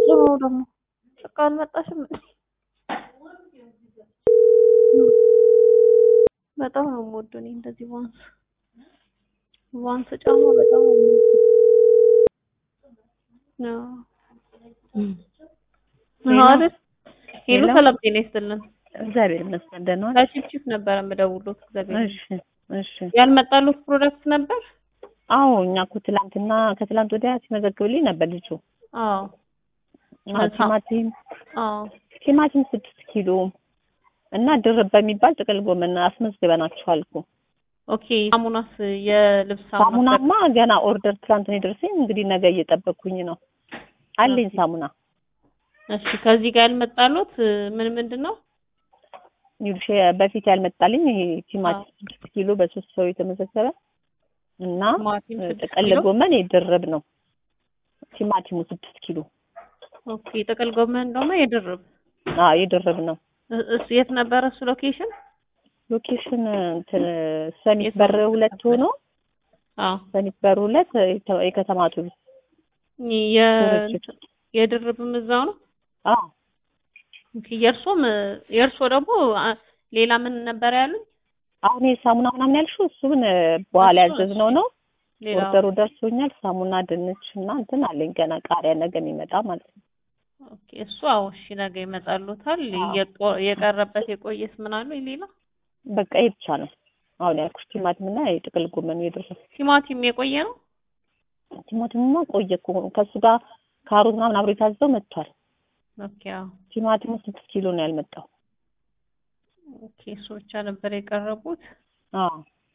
ድምፁ ነው ደግሞ በቃ አልመጣሽም እንዴ? በጣም ነው የምወደው እኔ እንደዚህ ቫንስ ቫንስ ጫማ በጣም ነው የምወደው። አዎ አይደል? ሄሎ ሰላም ጤና ይስጥልን። እግዚአብሔር ይመስገን ደህና ዋልሽ? ከቺፕቺፕ ነበረ የምደውልዎት። እግዚአብሔር እሺ እሺ። ያልመጣሉት ፕሮዳክት ነበር? አዎ እኛ እኮ ትላንትና ከትላንት ወዲያ ሲመዘግብልኝ ነበር ልጁ። አዎ አዎ፣ ቲማቲም አዎ ቲማቲም ስድስት ኪሎ እና ድርብ በሚባል ጥቅል ጎመን አስመዝግበናችኋል እኮ። ኦኬ። ሳሙናስ የልብስ ሳሙና ሳሙናማ ገና ኦርደር ትላንት ነው የደረሰኝ። እንግዲህ ነገ እየጠበቅኩኝ ነው። አለኝ ሳሙና። እሺ ከዚህ ጋር ያልመጣሉት ምን ምንድን ነው? ይኸውልሽ በፊት ያልመጣልኝ ይሄ ቲማቲም ስድስት ኪሎ በሶስት ሰው የተመዘገበ እና ቲማቲም ስድስት ጥቅል ኪሎ? ጎመን የድርብ ነው። ቲማቲሙ ስድስት ኪሎ ኦኬ። ጥቅል ጎመን ደግሞ የድርብ አዎ የድርብ ነው። እ- እሱ የት ነበረ እሱ ሎኬሽን? ሎኬሽን እንትን ሰሚት የት በር ነው? ሁለት ሆኖ አዎ ሰሚት በር ሁለት የተ- የከተማ አውቶቡስ የ ድርጅት። የድርብም እዛው ነው። አዎ ኦኬ። የእርሶም የእርሶ ደግሞ አ- ሌላ ምን ነበር ያሉኝ? አሁን የሳሙና ምናምን ያልሽው እሱን በኋላ እሱ ያዘዝነው ነው። ሌላ ኦርደሩ ደርሶኛል። ሳሙና፣ ድንች እና እንትን አለኝ ገና ቃሪያ ነገ የሚመጣ ማለት ነው። ኦኬ። እሱ አዎ፣ እሺ ነገ ይመጣሉታል። አዎ። የቆ- የቀረበት የቆየስ ምን አሉኝ ሌላ? በቃ ይሄ ብቻ ነው አሁን ያልኩሽ። ቲማቲም እና የጥቅል ጎመኑ የደረሰ ቲማቲም የቆየ ነው። ቲማቲምማ ቆየ እኮ ከእሱ ጋር ካሮት ምናምን አብሮ የታዘው መጥቷል። ኦኬ። አዎ። ቲማቲሙ ስድስት ኪሎ ነው ያልመጣው። ኦኬ። እሱ ብቻ ነበር የቀረቡት። አዎ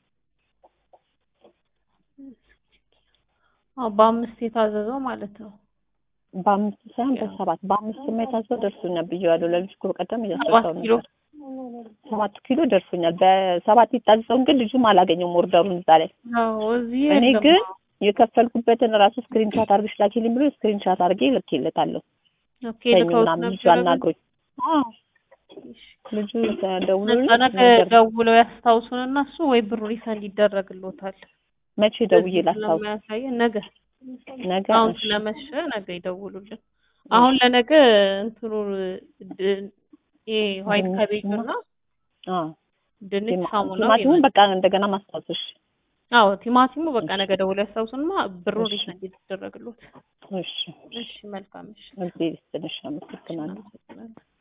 አዎ፣ በአምስት የታዘዘው ማለት ነው። በአምስት ሳይሆን ያው። በሰባት በአምስትማ የታዘው ደርሶኛል ብዬዋለሁ። ለልጅ እኮ በቀደም ሰባት እያስረዳው ኪሎ ነበር። ሰባት ኪሎ ደርሶኛል። በሰባት የታዘዘውን ግን ልጁም አላገኘውም ኦርደሩን እዛ ላይ። አዎ፣ እዚህ እኔ የለም። ግን የከፈልኩበትን ራሱ ስክሪንሻት አድርገሽ ላኪልኝ ብሎ ስክሪንሻት አድርጌ ልኬለታለሁ። ኦኬ። ሰኞ ልከውት ምናምን ልጁ ነበር። አናግሮኝ አዎ ልጁ ደውሎልኝ በቃ ነገ ነገር ደውለው ያስታውሱንና እሱ ወይ ብሩ ሪፈንድ ይደረግልዎታል። መቼ ደውዬ እዚህ ላስታውስ? ስለማያሳየን ነገ ነገ አሁን እሺ። ስለመሸ ነገ ይደውሉልን። አሁን ለነገ እንትኑ ድ- ይሄ ዋይት ድንች ካቤጅ እና- እና አዎ ድንች ቲማ- ሳሙናው ቲማቲሙን ይመጣል። በቃ እንደገና ማስታወስሽ። አዎ ቲማቲሙ በቃ ነገ ደውለው ያስታውሱንማ ብሩ እሺ። ሪፈንድ ይደረግልዎት። እሺ እሺ መልካም እሺ እዚህ ትንሽ አመሰግናለሁ። አመሰግናለሁ።